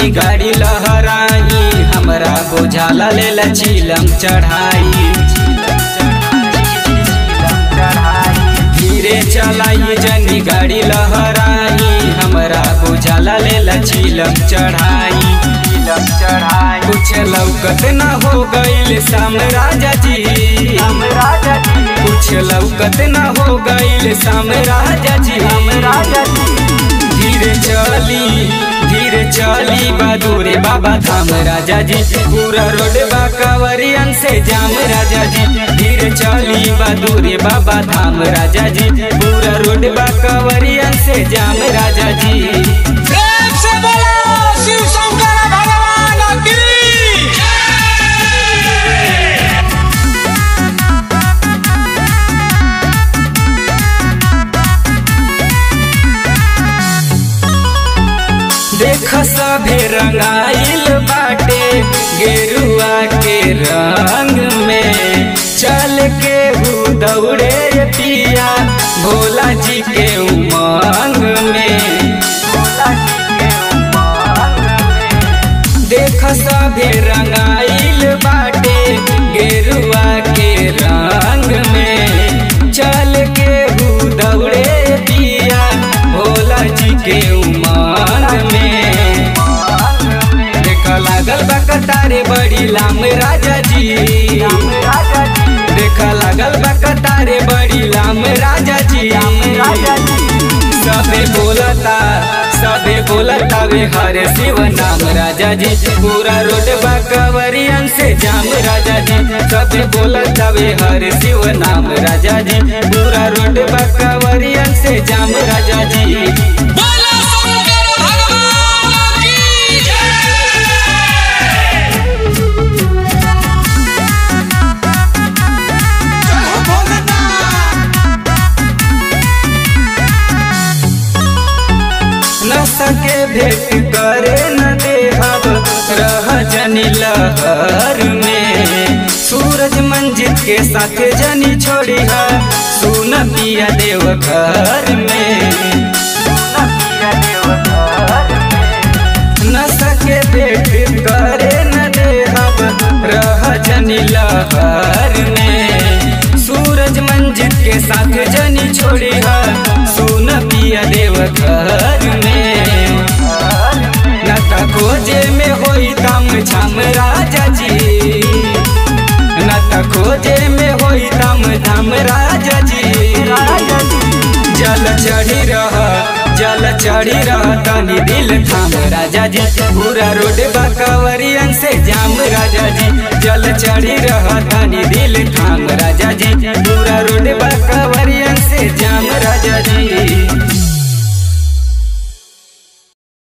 जनी गाड़ी लहराई हमरा बोझाला लेला चिलम चढ़ाई धीरे चलाई जनी गाड़ी लहराई हमरा बोझाला लेला चिलम चढ़ाई कुछ लौकत न हो गईल सामने राजा जी कुछ लौकत न हो गईल सामने राजा जी धीरे चली धीरे चली बहादुरे बाबा धाम राजा जी पूरा रोड बा कवरियन से जाम राजा जी धीरे चली बहादुरे बाबा धाम राजा जी पूरा रोड बा कवरियन से जाम राजा जी प्रेम से बोलो शिव शंकर भगवान की देख सभे रंगाइल बाटे गेरुआ के रंग में चल के हु दौड़े पिया भोला जी के उमंग में देख सभे रंगाइल बाटे गेरुआ के रंग में चल के हु दौड़े पिया भोला जी के उमंग में देख लागल बा कतारे बड़ी लाम राजा जी देख लागल बा कतारे बड़ी लाम राजा जी सबे बोलता सबे बोलता वे हरे शिव नाम राजा जी पूरा रोड बा कवरियन से जाम राजा जी सबे बोलता वे हरे शिव नाम राजा जी पूरा रोड बा कवरियन से जाम राजा जी बोलो शंकर भगवान की जय भोलेनाथ न सके भेंट करे न देहब रह जनी लहर में सूरज मंजित के साथ जनी छोड़ी है सुन पिया देव घर में न सके भेंट करे न देहब रह जनी लहर में सूरज मंजित के साथ जनी छोड़ी है सुन पिया देव घर में न त खोजे में होई दम छम राजा जी न त खोजे में होई दम धम राजा जी जल चढ़ी रह जल चढ़ी रह तनी दिल थाम राजा जी पूरा रोड बा कवरियन से जाम राजा जी जल चढ़ी रह तनी दिल थाम राजा जी पूरा रोड बा